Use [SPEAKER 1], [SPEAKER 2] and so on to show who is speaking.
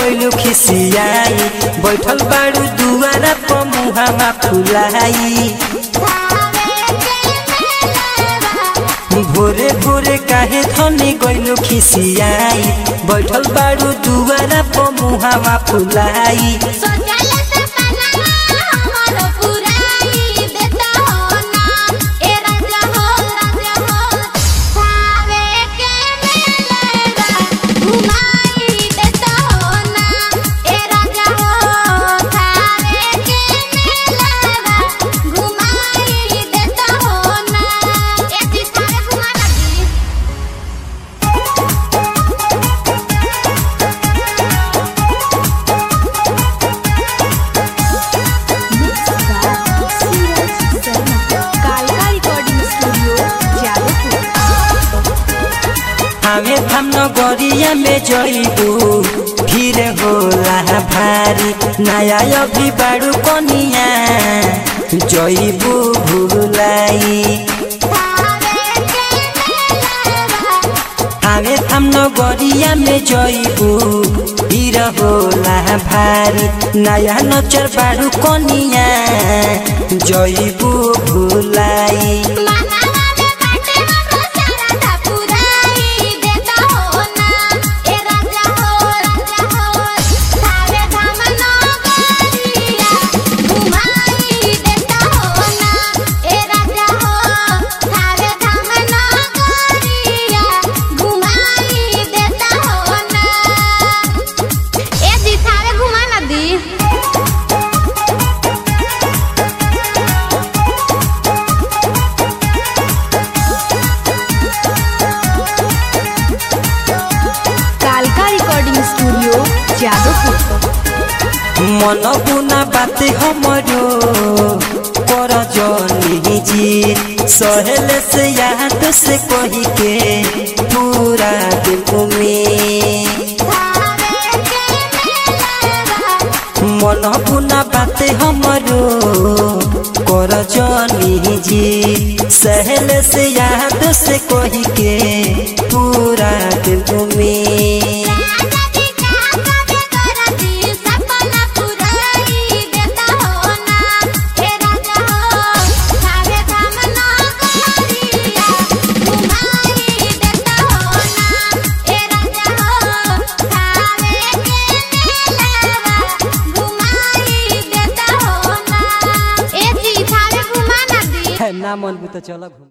[SPEAKER 1] गइलू खिसियाई बैठल बाड़ू दुआरा पर मुहामा फुलाई भोरे भोरे काहे धनी गइलू खिसियाई बैठल बाड़ू दुआरा पर मुहामा फुलाई
[SPEAKER 2] कालका रिकॉर्डिंग स्टूडियो जादवपुर
[SPEAKER 1] हमें हम नगरिया में जइबू फिर होला भारी नया अभी बाड़ू कनिया जइबू भूलाई हमें हम नगरिया में जइबू फिर होला भारी नया नचर बाड़ू कनिया जइबू भूलाई
[SPEAKER 2] कालका रिकॉर्डिंग स्टूडियो जादवपुर
[SPEAKER 1] मन बुना बाते हमरो कर जनी जी सहेल से याद से कही के पूरा दिल में मन बुना बाते हमरो कर जनी जी सहेल से याद से कही के पूरा दिल में ना मन भी तो चल घूम